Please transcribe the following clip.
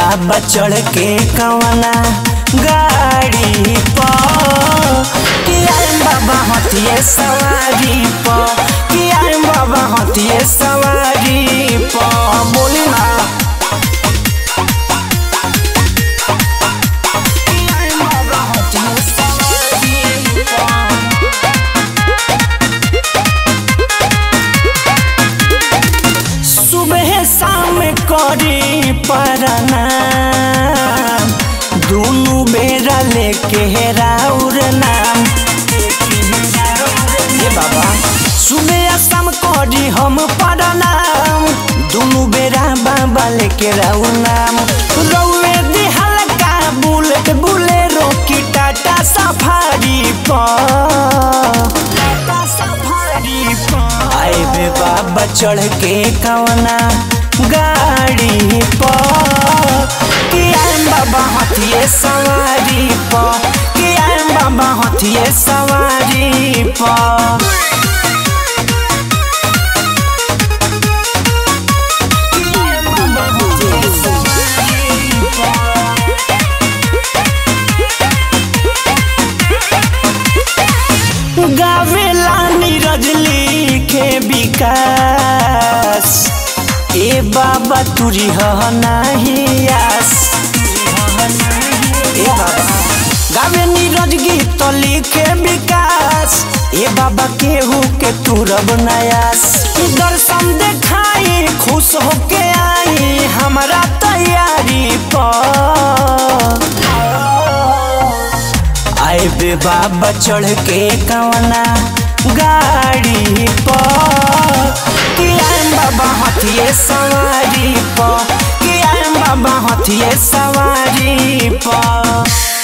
बाबा चढ़ के कवना गाड़ी पर कि आए बाबा हथिए सवारी पर कि आए बाबा हथिए सवारी पर बोली ना कि आए बाबा हथिए सवारी पर सुबह शाम करी परना दोनों बेरा लेके राउर नाम ये बाबा सुबह शाम करी हम परनाम दोनों बेरा बाबा लेके राउर नाम रौवे दिहल का बुलेट बुलेरो की टाटा सफारी पर टाटा सफारी पर आए बे बाबा चढ़ के कवना गाड़ी पर कि आए बाबा हथिए सवारी पर कि आए बाबा हथिए सवारी पर कि आए बाबा हथिए सवारी पर। गावेला नीरज लिखे विकास ए बाबा तुरी ह नाही आस ए बाबा गावे नीरज गीत लिखे विकास ए बाबा केहू के तुरब नयास दर्शन देखाई खुश होके आई हमारा तैयारी पर आए बे बाबा चढ़ के कवना गाड़ी पर कि आए बाबा हथिए सवारी पर कि आए बाबा हथिए सवारी पर